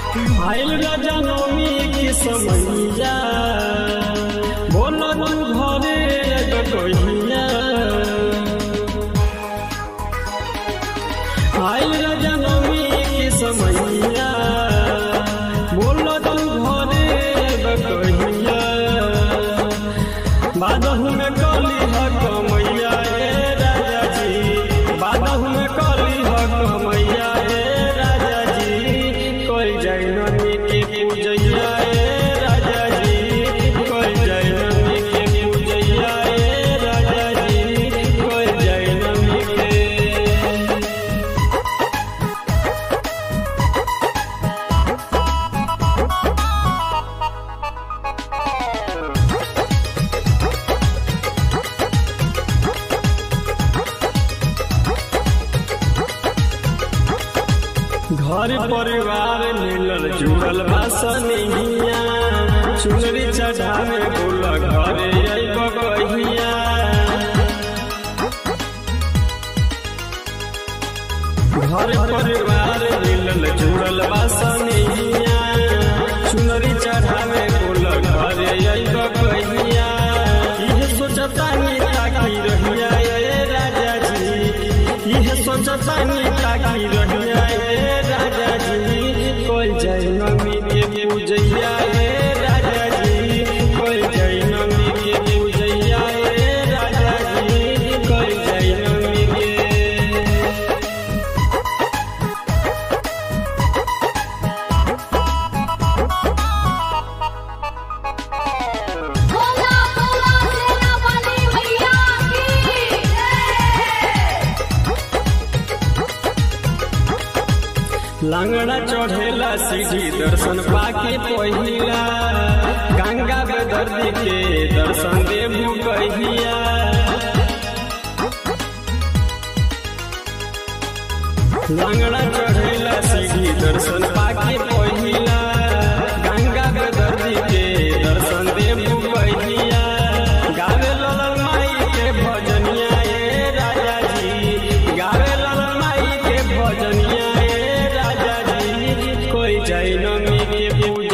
आइल जनमी की समैया बोल तू घरे कहिया आइल जनमी की समैया बोल तू घरे कहिया बादहु में कली ह कमैया ए राजा जी बादहु में कली ह कमैया ए राजा जी कोई जाय नमी के पूजैया ए राजा जी कोई जाय नमी के पूजैया ए राजा जी कोई जाय नमी के घर परिवार मिलल जुड़ल बा सनिहिया चुनरी चढ़ावे बोल घरे अइब गहिया घर परिवार मिलल जुड़ल बा सनिहिया चुनरी चढ़ावे बोल घरे अइब गहिया इहे सोचतानी ताकी रहिया ए राजा जी इहे सोचतानी ताकी रहिया ए राजा जी कोई जय नमी के पूजैया ए राजा जी कोई जय नमी के पूजैया ए राजा जी कोई जय नमी के बोला बोला सेना वाली भैया की जय लांगड़ा चढ़ेला सीढ़ी दर्शन पाके पहिला गंगा बेदर्दी के दर्शन देबू कहिया लांगड़ा चढ़ेला सीढ़ी दर्शन पाके पहिला गंगा बेदर्दी के दर्शन देबू कहिया गावे ललन माई के भजनिया ए राजा जी गावे ललन माई के भजनिया ए राजा जी कोई जय नमी के पूज